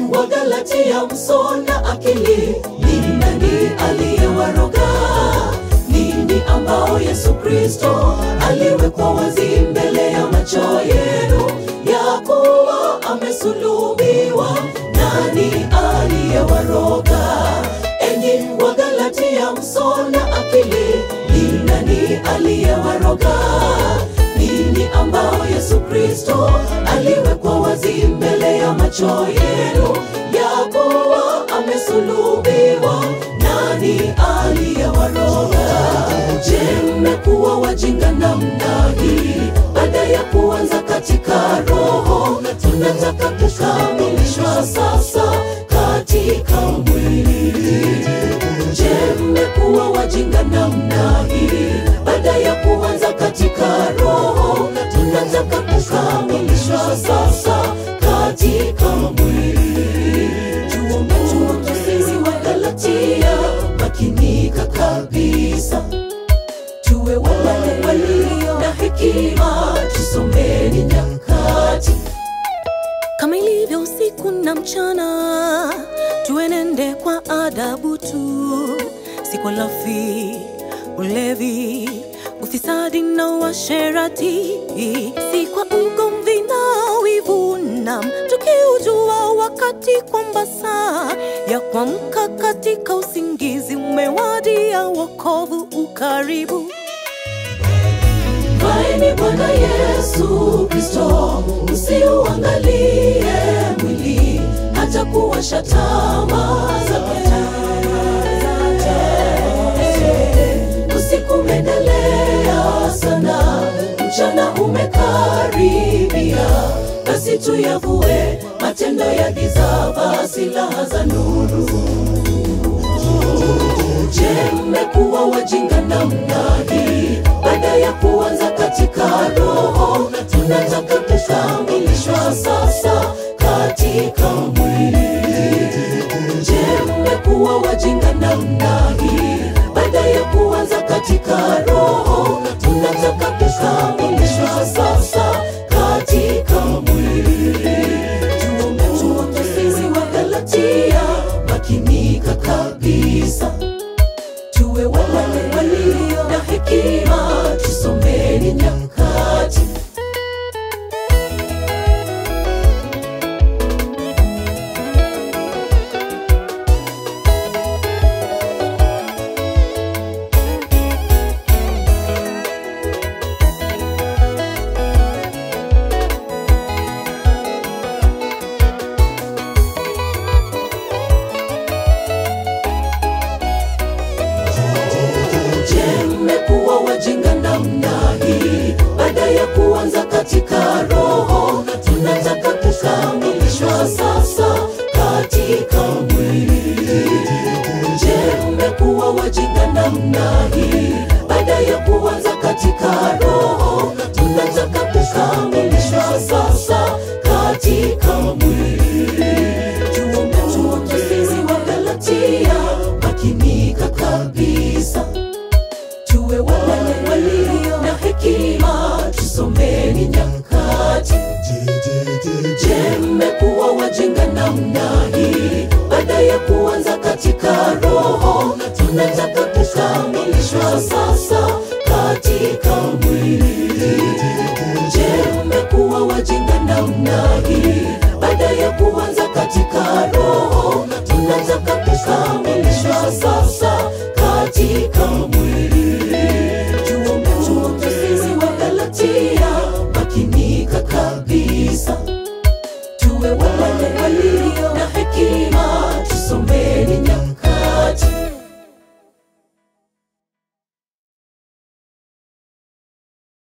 Wagalatia, msona akili, ni nani aliyewaroga? Nini ambao Yesu Kristo aliwekwa wazi mbele ya macho yenu, ya kuwa amesulubiwa? Nani aliyewaroga? Enyi Wagalatia, msona akili, ni nani aliyewaroga? Nini ambao Yesu Kristo aliwekwa wazi mbele ya macho yenu, ya kuwa amesulubiwa? Nani aliyewaroga? Je, mmekuwa wajinga namna hii? Baada ya kuanza katika roho, tunataka kukamilishwa sasa katika mwili. Je, mmekuwa wajinga namna hii? Baada ya kuanza katika roho, tunataka kukamilishwa sasa katika mwili. Tuombe tuombe sisi wa Galatia, makinika kabisa, tuwe wale walio na hekima, tusomeni nyakati kama ilivyo usiku na mchana, tuenende kwa adabu tu, si kwa lafi, ulevi, ufisadi na uasherati, si kwa ugomvi na wivu, nam tukiujua wakati kwamba saa ya kuamka katika usingizi umewadia, wokovu ukaribu. Mvaeni Bwana Yesu Kristo, usiuangalie mwili, hata kuwasha tamaa zake. Usiku umeendelea sana, mchana umekaribia, basi tuyavue matendo ya giza, vaa silaha za nuru. Je, mmekuwa wajinga namna hii? Baada ya kuanza katika roho, tunataka kukamilishwa sasa katika mwili. Je, mmekuwa wajinga namna hii? Baada ya kuanza katika roho, tunataka kukamilishwa sasa katika mwili. Tuombe tuombe sisi wa Galatia, makinika kabisa tuwe wale walio na hekima, tusomeni nyakati. Je, mmekuwa wajinga namna hii? Baada ya kuanza katika roho, tunataka kukamilishwa sasa katika mwili. Je, mmekuwa wajinga namna hii? Baada ya kuanza katika roho, tunataka kukamilishwa sasa katika mwili. Tuombe tuombe sisi wa Galatia, makinika kabisa tuwe wale walio na hekima, tusomeni nyakati. Je, mmekuwa wajinga namna hii? Baada ya kuanza katika roho, tunataka kukamilishwa sasa katika mwili. Je, mmekuwa wajinga namna hii? Baada ya kuanza katika roho, tunataka kukamilishwa sasa katika mwili.